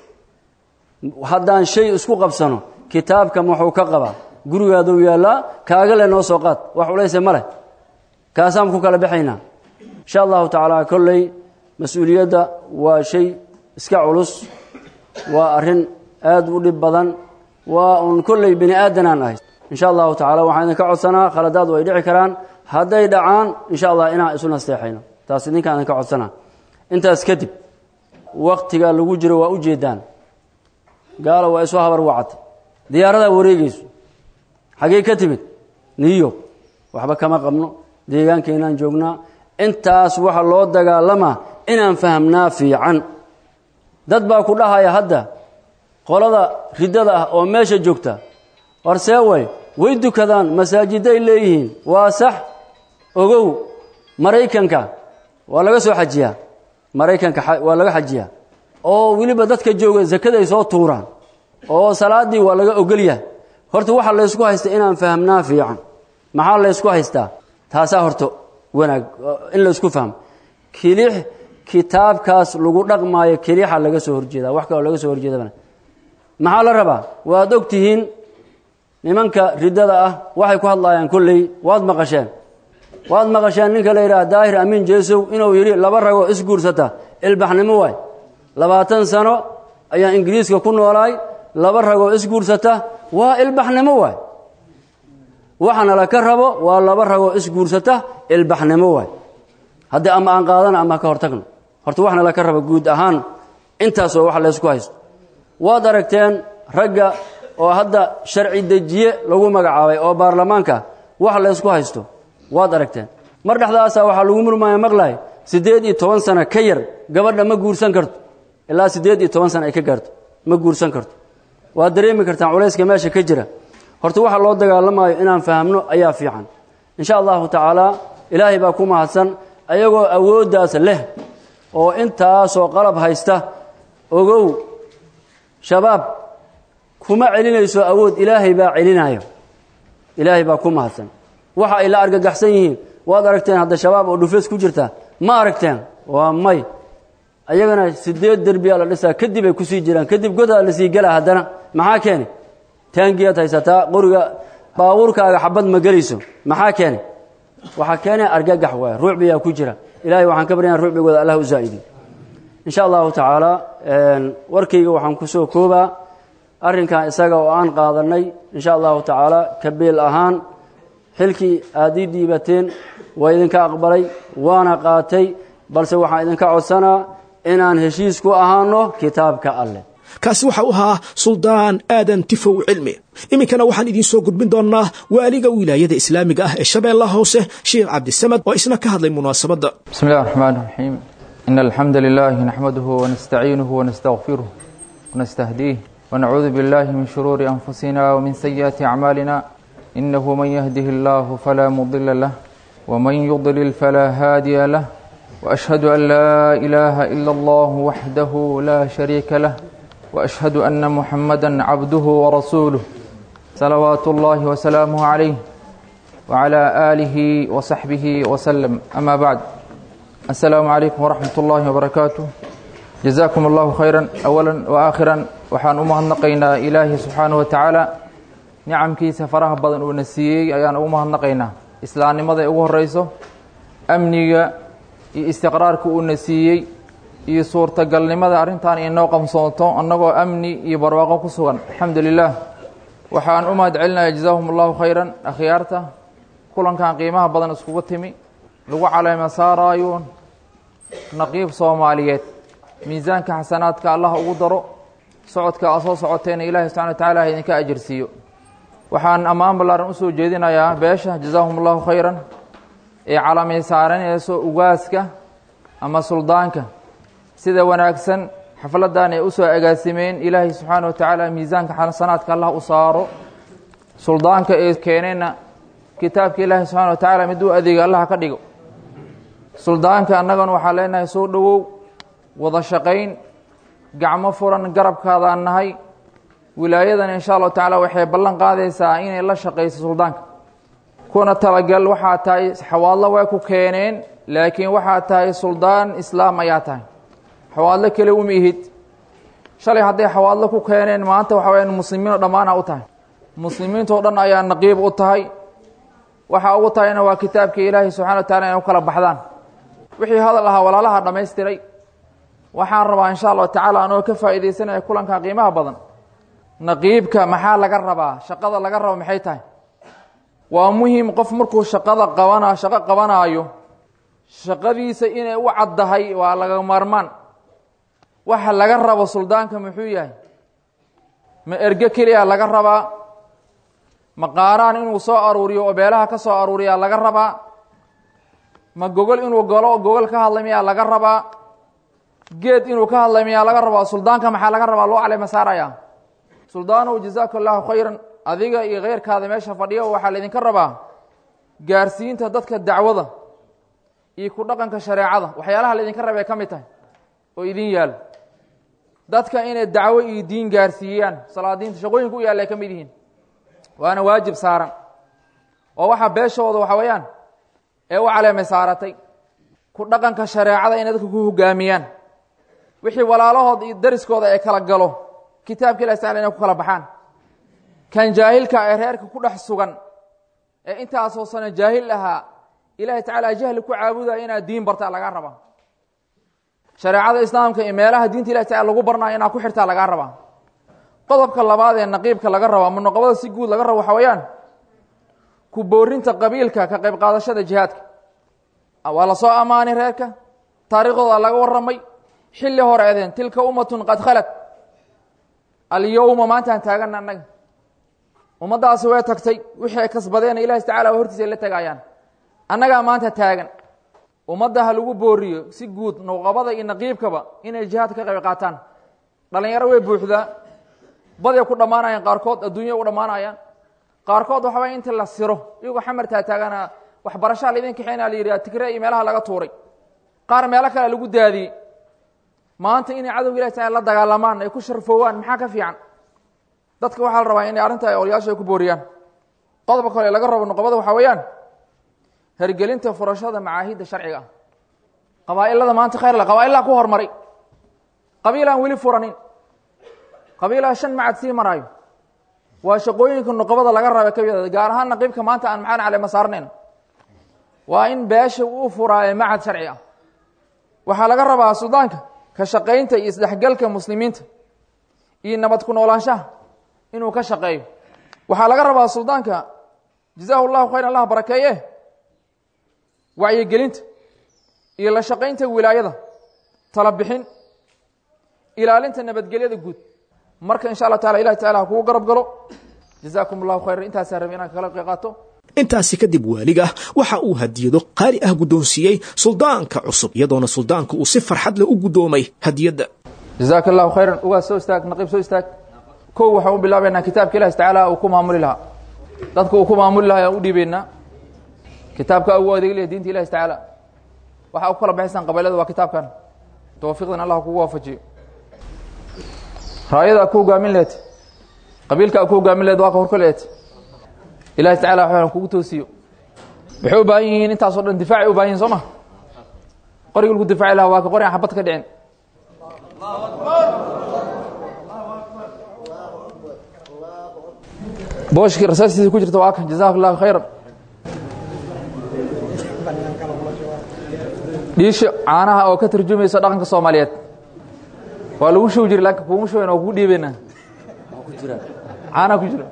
[SPEAKER 20] haddaan shay isku qabsano kitaabkan wuxuu ka qabaa gurigaaduu yaallaa kaaga le noo soo qaad wax culayse ma leh kaasaan ku kala baxaynaa insha allahu tacaala kolley mas-uuliyadda waa shay iska culus waa arrin aad u dhib badan waa uun kolley bini aadanaan ahay insha allahu tacala waxaan idinka codsanaa khaladaad way dhici karaan hadday dhacaan insha allah inaan isu nasteexayno taas idinkaan idinka codsanaa intaas kadib waktiga lagu jiro waa u jeedaan gaalo waa isu habar wacatay diyaaradaa wareegayso xaggey ka timid new york waxba kama qabno deegaankeenaan joognaa intaas waxa loo dagaalamaa inaan fahamnaa fiican dad baa ku dhahaya hadda qolada riddada ah oo meesha joogta horsee way way dukadaan masaajiday leeyihiin waa sax ogow maraykanka waa laga soo xajiyaa maraykanka waa laga xajiyaa oo weliba dadka jooga sakaday soo tuuraan oo salaaddii waa laga ogolyahay horta waxa laysku haysta inaan fahamnaa fiican maxaa laysku haystaa taasaa horta wanaag in laysku fahmo kilix kitaabkaas lagu dhaqmaayo kelixa laga soo horjeedaa wax kaloo laga soo horjeedabana maxaa la rabaa waad og tihiin nimanka riddada ah waxay ku hadlaayaan kolley waad maqasheen waad maqasheen ninka la yidhaha daahir amiin jeesow inuu yidhi laba ragoo isguursata ilbaxnimo waay labaatan sano ayaa ingiriiska ku noolaay laba ragoo isguursata waa ilbaxnimo waay waxana la ka rabo waa laba ragoo isguursata ilbaxnimo waay haddii ama aan qaadana ama ka hortagno horta waxna la ka rabo guud ahaan intaasoo wax laysku haysto waad aragteen ragga oo hadda sharci dejiye lagu magacaabay oo baarlamaanka wax laysku haysto waad aragteen mar dhexdaasaa waxaa lagu murmaya maqlay siddeed iyo toban sano ka yar gabadha ma guursan karto ilaa siddeed iyo toban sano ay ka gaarto ma guursan karto waad dareemi kartaan culayska meesha ka jira horta waxa loo dagaalamayo inaan fahamno ayaa fiican insha allahu tacaala ilaahay baa ku mahadsan ayagoo awooddaas leh oo intaasoo qalab haysta ogow shabaab kuma celinayso awood ilaahay baa celinayo ilaahay baa ku mahadsan waxa ay la argagaxsan yihiin waad aragteen hadda shabaab oo dhufeys ku jirta ma aragteen waa may ayagana sideed derbiyaa la dhisaa kadib ay kusii jiraan kadib godaa la sii gelaa haddana maxaa keeni taangiyaad haysataa qoriga baabuurkaaga xabad ma gelayso maxaa keeni waxaa keenaya argagax waay ruucbiyaa ku jira ilaahay waxaan ka baryanaa ruucbigooda allah u zaa'idi insha allahu tacaala warkayga waxaan kusoo koobaa arrinkan isaga oo aan qaadanay insha allahu tacaala kabeel ahaan xilkii aad ii dhiibateen waa idinka aqbalay waana qaatay balse waxaan idinka codsanaa inaan heshiis ku ahaano kitaabka alleh
[SPEAKER 2] kaasi waxa u ahaa suldaan aadan tifow cilmi iminkana waxaan idiin soo gudbin doonnaa waaliga wilaayada islaamiga ah ee shabeellaha hoose sheekh cabdisamad oo isna ka hadlay munaasabadda
[SPEAKER 4] بسم الله الرحمن الرحيم إن الحمد لله نحمده ونستعينه ونستغفره ونستهديه ونعوذ بالله من شرور أنفسنا ومن سيئات أعمالنا إنه من يهده الله فلا مضل له ومن يضلل فلا هادي له وأشهد أن لا إله إلا الله وحده لا شريك له وأشهد أن محمدا عبده ورسوله صلوات الله وسلامه عليه وعلى آله وصحبه وسلم أما بعد السلام عليكم ورحمة الله وبركاته جزاكم الله خيرا أولا وآخرا وحان أمهنقينا إلهي سبحانه وتعالى nicamkiisa faraha badan uuna siiyey ayaan ugu mahadnaqaynaa islaamnimada ugu horeyso amniga iyo istiqraarka uuna siiyey iyo suurtagalnimada arrintan inoo qamsoonto annagoo amni iyo barwaaqo ku sugan alxamdu lilah waxaan u mahad celinaya jazaahum allahu khayran akhyaarta kulankan qiimaha badan iskugu timi lagu caleema saaraayo naqiib soomaaliyeed miisaanka xasanaadka allah ugu daro socodka a soo socoteena ilaahi subxana wa tacala ha idinka ajarsiiyo waxaan ammaan ballaaran usoo jeedinayaa beesha jazaahum allahu khayran ee calamay saaranayso ugaaska ama suldaanka sida wanaagsan xafladdan ay usoo agaasimeen ilaahay subxaana wa tacaala miisaanka xasanaadka allah u saaro suldaanka ee keeneenna kitaabka ilaahi subxana wa tacaala mid u adeega allah ka dhigo suldaanka annagana waxaan leenahay soo dhowow wada shaqayn gacmo furan garabkaadaan nahay wilaayadan insha allahu tacaala waxay ballan qaadaysaa inay la shaqayso suldaanka kuna talagal waxaa tahay xawaadlo way ku keeneen laakiin waxaa tahay suldaan islaam ayaa tahay xawaadlo kale uma ihid shalay hadday xawaadlo ku keeneen maanta waxa wayaan muslimiinoo dhammaana u tahay muslimiintoo dhan ayaa naqiib u tahay waxaa ugu tahayna waa kitaabkii ilaahay subxana wa tacala inay u kala baxdaan wixii hadal ahaa walaalaha dhammaystiray waxaan rabaa insha allahu tacaala anoo ka faa'iidaysanaya kulankan qiimaha badan naqiibka maxaa laga rabaa shaqada laga rabo maxay tahay waa muhim qof markuu shaqada qabana shaqo qabanaayo shaqadiisa inay u caddahay waa laga maarmaan waxa laga rabo suldaanka muxuu yahay ma erge keliya laga rabaa ma qaaraan inuu soo aruuriyo oo beelaha ka soo aruuriyaa laga rabaa ma gogol inuu galo oo gogol ka hadlay miyaa laga rabaa geed inuu ka hadlay miyaa laga rabaa suldaanka maxaa laga rabaa loo caleyma saaraya suldaanow jazaaka allahu khayran adiga iyo keyrkaada meesha fadhiyo waxaa laydinka rabaa gaarsiinta dadka dacwada iyo ku dhaqanka shareecada waxyaalaha laydinka rabay ka mid tahay oo idin yaalo dadka inay dacwo iyo diin gaarsiiyaan salaadiinta shaqooyinka u yaalla ay ka mid yihiin waana waajib saaran oo waxaa beeshooda waxa weeyaan ee u caleemay saaratay ku dhaqanka shareecada inay dadka ku hogaamiyaan wixii walaalahood iyo dariskooda ay kala galo kitaabka ilah taala inay ku kala baxaan kan jaahilka ee reerka ku dhex sugan ee intaasoo sano jaahil ahaa ilahay tacaala jahli ku caabudaya inaad diin bartaa lagaa rabaa shareecada islaamka iyo meelaha diinta ilahi tacala lagu barnayo inaad ku xirtaa lagaa rabaa qodobka labaad ee naqiibka laga rabo ama noqobada si guud laga rabo waxa weeyaan ku boorinta qabiilka ka qayb qaadashada jihaadka waa la soo ammaanay reerka taariikhdooda laga warramay xilli hore edeen tilka ummatun qad khalad alyowma maantaan taagana annaga ummaddaasi way tagtay wixii ay kasbadeena ilahi tacala hortiisa ay la tagayaan annagaa maanta taagan ummadda ha lagu booriyo si guud noqobada iyo naqiibkaba inay jihaad ka qayb qaataan dhalinyaro way buuxdaa baday ku dhammaanayaan qaarkood adduunya u dhammaanayaan qaarkood waxa way inta la siro iyagoo xamartaa taagana waxbarashaa laydin kaxeyna la yidhi tigre iyo meelaha laga tuuray qaar meelo kale lagu daadiyey maanta inay cadowga ilahi taala la dagaalamaan ay ku sharfoowaan maxaa ka fiican dadka waxaa la rabaa inay arrinta olyaasha ay ku booriyaan qodobka kale laga rabo noqobada waxaa weeyaan hergelinta furashada macaahidda sharciga ah qabaa'ilada maanta khayr le qabaa'ilaa ku hormaray qabiil aan weli furanin qabiilaa shan macad sii maraayo waa shaqooyinka noqobada laga raba ka mida gaar ahaan naqiibka maanta aan maxaan calema saarnayno waa in beesha uu furaayo macad sharci ah waxaa laga rabaa sudaanka ka shaqaynta iyo isdhexgalka muslimiinta iyo nabad ku noolaanshaha inuu ka shaqeeyo waxaa laga rabaa suldaanka jazaahu llahu khayr allah barakeeye wacyigelinta iyo la shaqaynta wilaayada tala bixin ilaalinta nabadgelyada guud marka insha allah taala ilahi tacala ha kugu garab galo jazaakum allahu khayran intaasaa rabi inaan kala qeyqaato
[SPEAKER 2] intaasi kadib waaliga waxa uu hadiyado qaali ah guddoonsiiyey suldaanka cusub iyadoona suldaanka uu si farxad leh u guddoomay hadiyadda
[SPEAKER 4] jazaaka allahu khayran ugaas soo istaag naqiib soo istaag kow waxaan u bilaabaynaa kitaabka ilahi tacaala uu ku maamuli lahaa dadka uu ku maamuli lahaa ayaan u dhiibaynaa kitaabka ugu adeegilaya diinta ilahi tacaala waxaa u kala baxaysaan qabaylada waa kitaabkan tawfiiqdan allah kugu waafajiyo raayada ku hogaamin lehed qabiilka ku hogaamin lehed waa ka horka lehed ilahi tacala waxaan kugu toosiyo waxay u baahan yihiin intaasoo dhan difaacay u baahan yihin soo ma qorigii lagu difaaci lahaa waa ka qori aan xabad ka dhicin booshkii rasaastiisa ku jirta waa kan jazaak allahu khayran dhiisha caanaha oo ka tarjumaysa dhaqanka soomaaliyeed waa lagu show jira laakiin kuma showayna waa kugu dhiibaynaa caanaha ku jira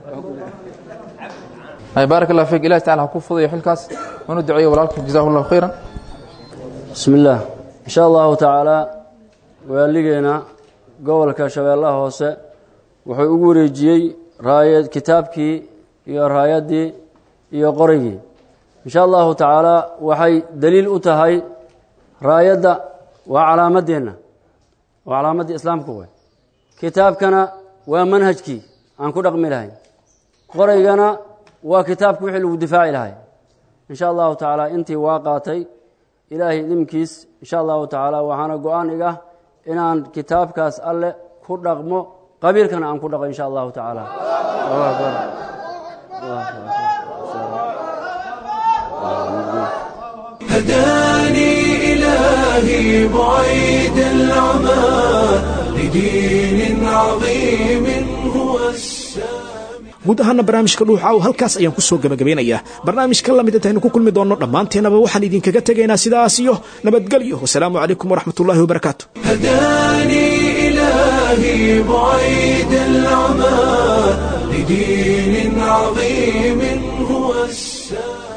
[SPEAKER 4] baarak allah fik ilahi tacala ha ku fudayo xilkaas unu duceeyo walaalka jazahu llahu khayran
[SPEAKER 20] bismi illaah in sha allahu tacaala waaligeena gobolka shabeellaha hoose wuxuu ugu wareejiyey raaya kitaabkii iyo raayaddii iyo qorigii in sha allahu tacaala waxay daliil u tahay raayadda waa calaamadeenna waa calaamaddii islaamka way kitaabkana waa manhajkii aan ku dhaqmi lahayn qoraygana waa kitaabka wixii lagu difaaci lahay in sha allahu tacaala intii waa qaatay ilaahay idimkiis in sha allahu tacaala waxaana go-aan iga inaan kitaabkaas alle ku dhaqmo qabiilkana aan ku dhaqo in sha allahu tacaala
[SPEAKER 1] هداني إلهي بعيد العمى لدين عظيم هو
[SPEAKER 2] guud ahaana barnaamijka dhuuxaaw halkaas ayaan ku soo gebagabeynayaa barnaamijka lamid intaynu ku kulmi doonno dhammaanteenaba waxaan idinkaga tegaynaa sidaas iyo nabadgelyo wasalaamu calaykum waraxmat ullahi wabarakaatu
[SPEAKER 1] هداني إلهي بعيد العمى لدين عظيم هو السلام